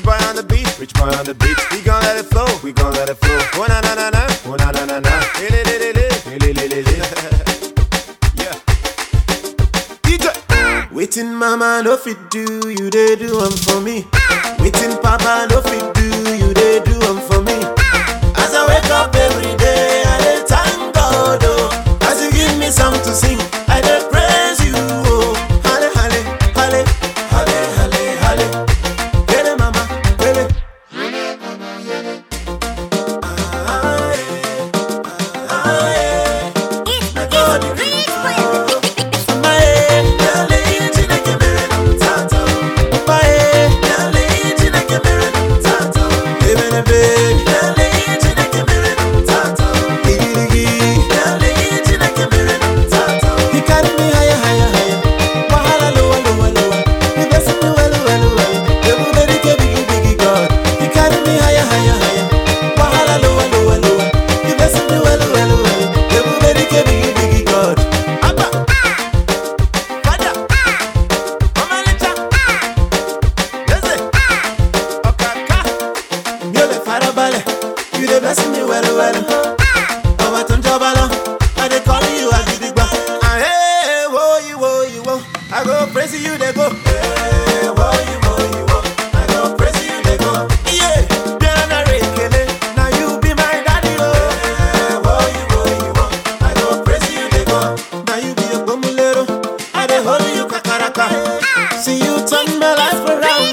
boy on the beat, rich boy on the beat. We gon' let it flow, we gon' let it flow. Oh na na na na, oh na na na na. Hey, li, li, li, li, li, li, li, li. Yeah. DJ. Waiting mama no fit do, you they do them for me. Waiting papa no fit do, you they do them for me. As I wake up every day, I dey thank God oh. As you give me something to sing, I dey praise you oh. Halle halle halle halle halle halle. Hele mama, hele. Ah, eh, ah, eh. It's, it's Rich Boy. God. Abba. Fada. Omalicha. Yeze. Okaka. Mi ò lè farabalẹ̀. You dey bless me well well. Ọba tó ń jọba lọ. I dey call you Agidigba. Ah, hey, wo iwo iwo. I go praise you dey go. Hey, wo iwo iwo. I go praise you dey go. Yeah. Biana Rekele. Na you be my daddy o. Hey, wo iwo iwo. I go praise you dey go. Na you be Ogbomulero. I dey hold you kakaraka. See you turn my life around.